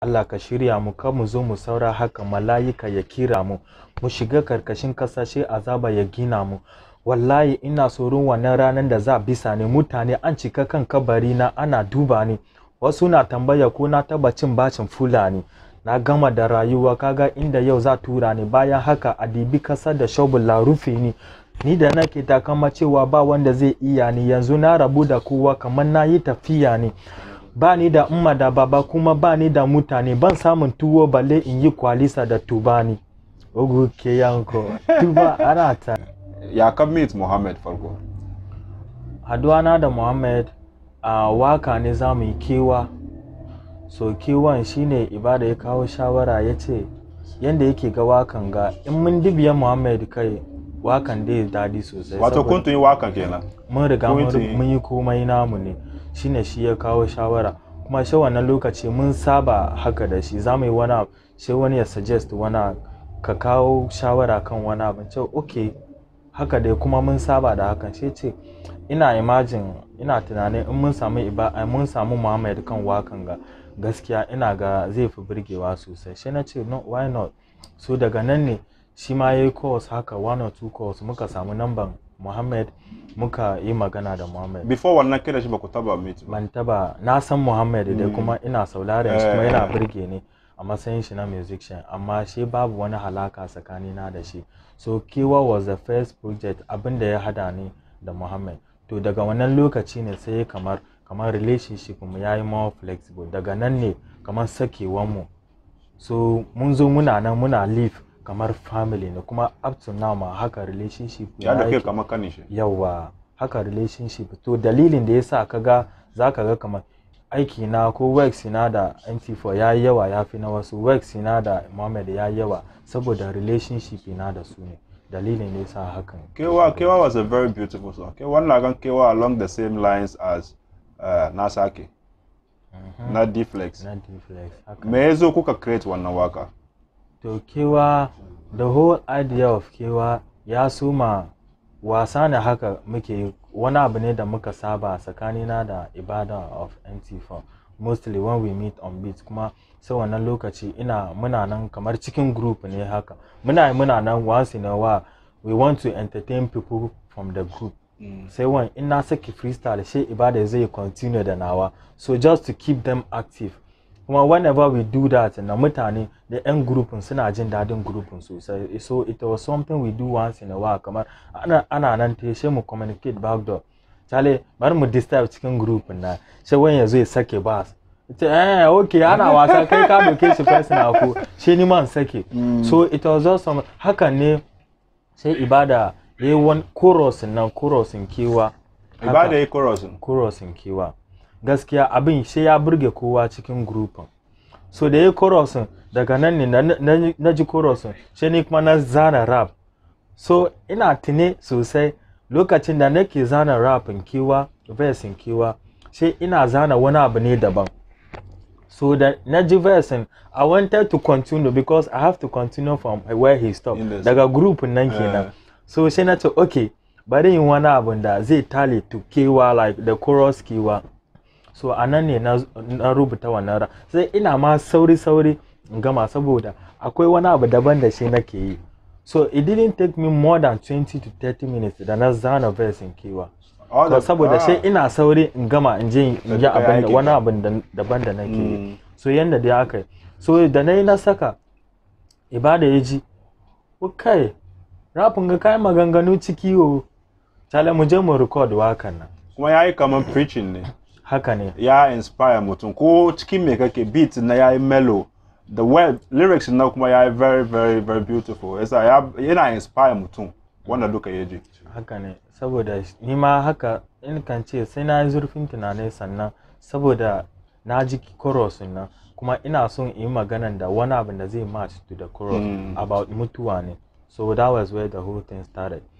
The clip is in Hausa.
Allah ka shirya mu kan mu zo mu saura haka mala'ika ya kira mu mu shiga karkashin kasashe azaba ya gina mu wallahi ina tsoron wannan ranar da za bisa ne mutane an cika kan kabari na ana duba ni wasu na tambaya ko na taba cin bacin fulani na gama da rayuwa kaga inda yau za tura ni bayan haka a dibi kasa da shobula rufe ni ni da nake takama cewa ba wanda zai iya ni yanzu na rabu da kowa kamar na yi tafiya ne ba ni da umma da baba kuma ba ni da mutane ban samun tuwo balle in yi kwalisa da tubani ogu ke yanko tuba ana ta ya kan meet Muhammad farko haduwana da muhammad a waka ne za mu yi kewa so kewan shine ibada ya kawo shawara ya ce yadda yake ga wakan ga in mun dibiya muhammad kai wakan dai daɗi sosai wato saboda kun tun yi wakan kenan mun riga kun mun tun ri- yi- mun yi komai namu ne shine shi ya kawo shawara kuma shi wannan lokaci mun saba haka da shi za mu yi wani abu sai wani ya suggest wani abu, ka kawo shawara kan wani abu ce okay haka dai kuma mun saba da hakan sai ce ina imagine ina tunanin in mun samu iba ai, mun samu Muhammad kan wakan ga gaskiya ina ga zai fi burgewa sosai sai na ce no why not so daga nan ne shi ma yayi course haka one or two course muka samu namban Muhammad muka yi magana da Muhammad before wannan kira shi ba ku taba meet ba ban taba na san Muhammad dai kuma ina sauraren shi kuma yana burge ni a matsayin shi na musician amma shi babu wani halaka tsakanina da shi so Kewa was the first project abin da ya hada ni da Muhammad to daga wannan lokaci ne sai kamar kamar relationship mu yayi more flexible daga nan ne kamar sakewan mu so mun zo muna nan muna live kamar family ne kuma up to now ma haka relationship ya da yake. kai kamar kanin shi yawa haka relationship to dalilin da yasa kaga zaka ga kamar aiki na ko works na da MT4 ya yi yawa ya fi na wasu works na da Mohammed ya yi yawa saboda relationship na da su ne dalilin da yasa hakan kewa kewa was a very beautiful song kewa na gan kewa along the same lines as uh, nasake na deflex na deflex haka me ya zo kuka create wannan waka to kewa the whole idea of kewa ya suma wasa ne haka muke yi. wani abu ne da muka saba tsakanina da ibada of mt4 mostly when we meet on beat kuma sai wannan lokaci ina muna nan kamar cikin group ne haka muna yi muna nan once in a while we want to entertain people from the group sai wani in na saki freestyle sai ibada zai continue da nawa so just to keep them active kuma whenever we do that na mutane da yan grupin suna jin dadin grupin sosai so it was something we do once in a while kamar ana, ana nan ta sai mu communicate back door chale bari mu disturb cikin grupin na sai wani ya zo ya sake bas ita eh okay ana wasa kai ka doke shi personal ko shi ni man sake so it was just some hakan ne sai ibada yayi wani chorus nan chorus kewa haka. ibada ya chorus korosin kewa gaskiya abin sai ya burge kowa cikin grupin so da ya korosin daga nan ne na- na na ji korosin sai ni kuma na zana rap so ina tune sosai lokacin da nake zana rapin kewa versin kewa sai ina zana wani abu ne daban so da na ji versin i wanted to continue because i have to continue from where he stopped In the- daga grupin nan kenan Eh. so sai na ce okay bari yin wani abun da zai tale to kewa like the chorus kewa so a nan ne na, na rubuta wannan ra sai ina ma sauri sauri in gama saboda akwai wani abu daban da shi nake yi so it didn't take me more than 20 to 30 minutes da na zana verse in kewa All So, the- saboda ah. sai ina sauri in gama in je in yi kai abin da aikin wani ka. abin da- daban da nake yi Mm. so yanda dai aka yi so da na yi na saka ibada ya ji kai rafin ga kayan maganganu ciki o tale mu je mu record wakan nan kuma ya yi kamar preaching ne haka ne ya inspire mutum ko cikin me kake beat na ya yi mellow the word lyrics na kuma ya yi very very very beautiful yasa ya- yana inspire mutum wanda duka ya ji haka ne saboda ni ma haka in kan ce sai na yi zurfin tunani sannan saboda na ji chorus nan kuma ina son in yi maganan da wani abin da zai match to the chorus Mm. about mutuwa ne so that was where the whole thing started